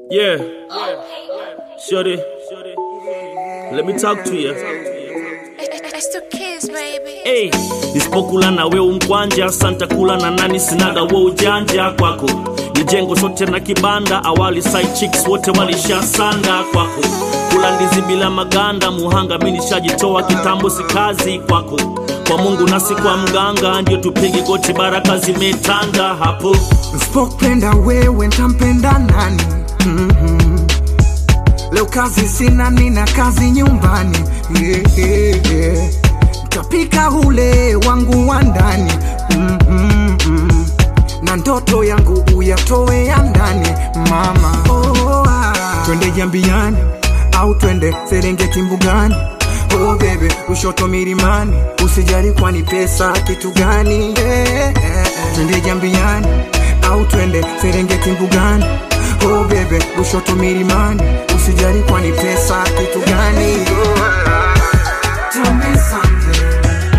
Yeah. Shorty. Let me talk to you. It's the kids, baby. Hey, nisipokula na we umkwanja santa kula na nani sinaga we ujanja kwako ni jengo sote na kibanda awali side chicks wote walishasanda kwako kula ndizi bila maganda muhanga mi nishajitoa kitambo si kazi kwako kwa mungu nasi kwa mganga ndio tupige goti baraka zimetanda hapo Nsipopenda wewe ntampenda nani? mm Leo kazi sina, nina kazi nyumbani. yeah, yeah, yeah. Ntapika ule wangu wa ndani mm na ndoto yangu uyatoe ya ndani mama. Oh, ah. Twende Jambiani au twende Serengeti mbugani Oh bebe, Lushoto milimani, usijali kwani pesa kitu gani? yeah, yeah, yeah. Twende Jambiani au twende Serengeti mbugani Oh bebe, Lushoto milimani, usijali kwani pesa kitu gani? Oh, ah. Tell me something.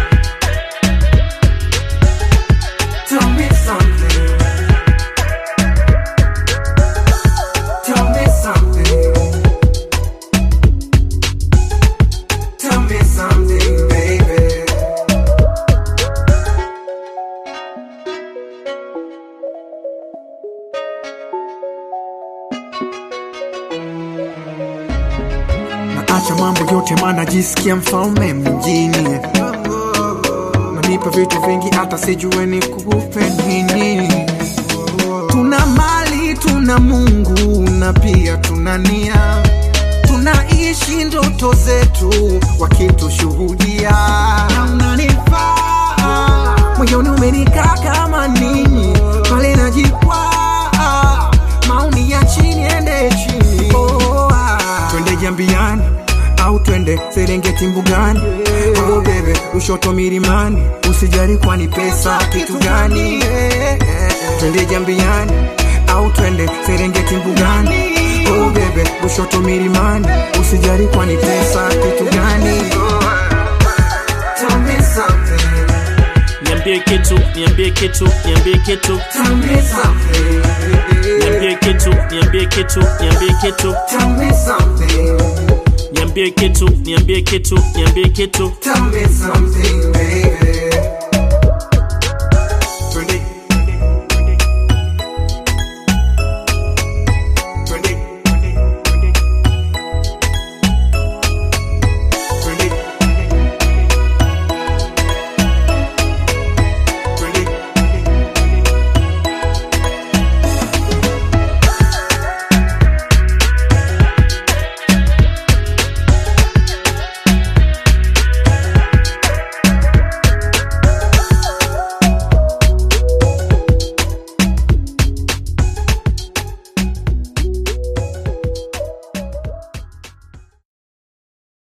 Tell me something. Tell me something. Tell me something, baby. Naacha mambo yote maana jisikia mfalme mjini Nanipa vitu vingi hata sijue ni kupe nini Tuna mali, tuna Mungu na pia tuna nia Tunaishi ndoto zetu wakitushuhudia Na unanifaa moyoni umenikaa kama nini pale najikwaa maoni ya chini ende chini oh, ah. twende jambiani au twende serengeti mbugani oh, bebe ushoto milimani usijali kwani pesa kitu gani twende jambiani au twende serengeti mbugani oh, bebe ushoto milimani usijali kwani pesa kitu gani Tell me something, niambie kitu niambie kitu niambie kitu tell me something, niambie kitu niambie kitu niambie kitu tell me something, niambie kitu niambie kitu niambie kitu tell me something, baby.